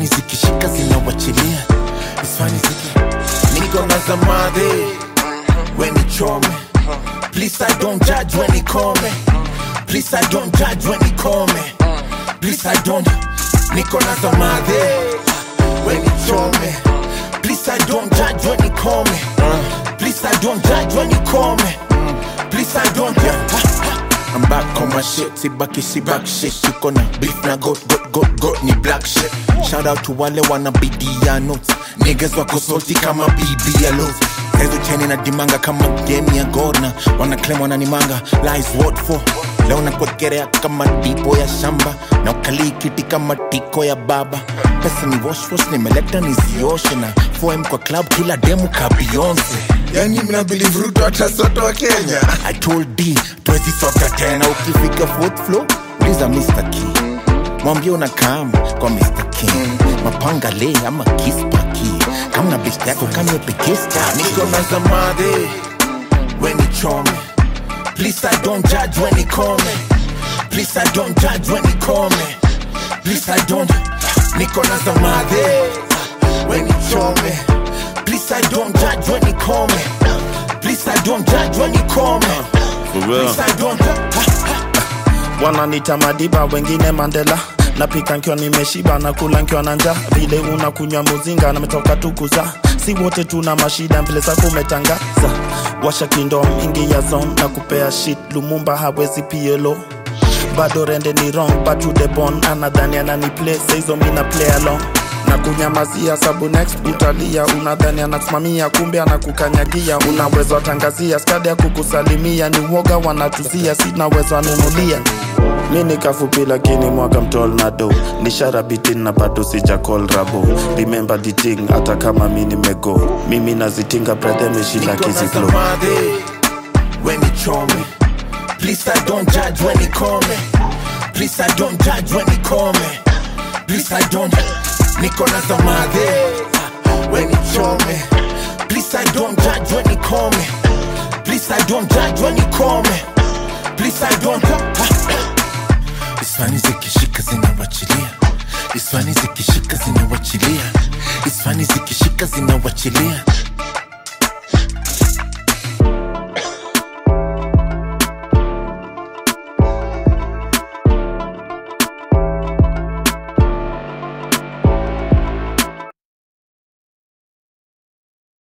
Isfani zikishika zinawachilia Isfani ziki Niko na zamadhe When it chome Please I don't judge when it come Please I don't judge when it come Please I don't Niko na zamadhe When it chome Please I don't judge when it come Please I don't judge when it come Please I don't I'm back on my shit, sibaki si back shit Yuko na beef na goat, goat, goat, goat ni black shit Shout out to wale wana bidia notes Niggas wako salty kama BBLO Hezo cheni na dimanga kama game ya Gordon Wana claim wananimanga, lies what for Leo nakwekelea kama dipo ya shamba Na ukalii kiti kama tiko ya baba Pesa ni wash wash, nimeleta nizioshe Na 4M kwa club kila demu ka Beyonce yani mna believe Ruto atasoto wa Kenya I told D twezi sota tena ukifika fourth floor uliza Mr. Key mwambie unakam kwa Mr. King mapanga le ama kispaki kama na best yako kanwepekesta niko na zamadhe when it chome please I don't judge when it come please I don't judge when it come please I don't niko na zamadhe when it chome please I don't judge when it come please I don't judge when it come For real. please I don't wananita madiba wengine mandela napika nkiwa nimeshiba na kula nkiwa na njaa vile unakunywa muzinga nametoka tukuza si wote tuna mashida vile zako umetangaza washa kindom ingi ya zon na kupea shit lumumba hawezi pielo bado rende ni wrong but to the bone anadhani anani play saizo mina play along na kunyamazia sabu next utalia unadhani anasimamia kumbe anakukanyagia unaweza tangazia skadi ya kukusalimia ni uoga wanatuzia sinaweza nunulia mi ni kafupi lakini mwaka mtol na do ni sharabitin na bado sija call rabo remember the thing hata kama mi nimego mimi nazitinga brother meshinda Niko na kiziklo zamadhe when it chome please I don't judge when it come please I don't judge when it come please I don't niko na zamadhe when it chome please I don't judge when it come please I don't judge when it come please I don't Isfani zikishika zinawachilia Isfani zikishika zinawachilia Isfani zikishika zinawachilia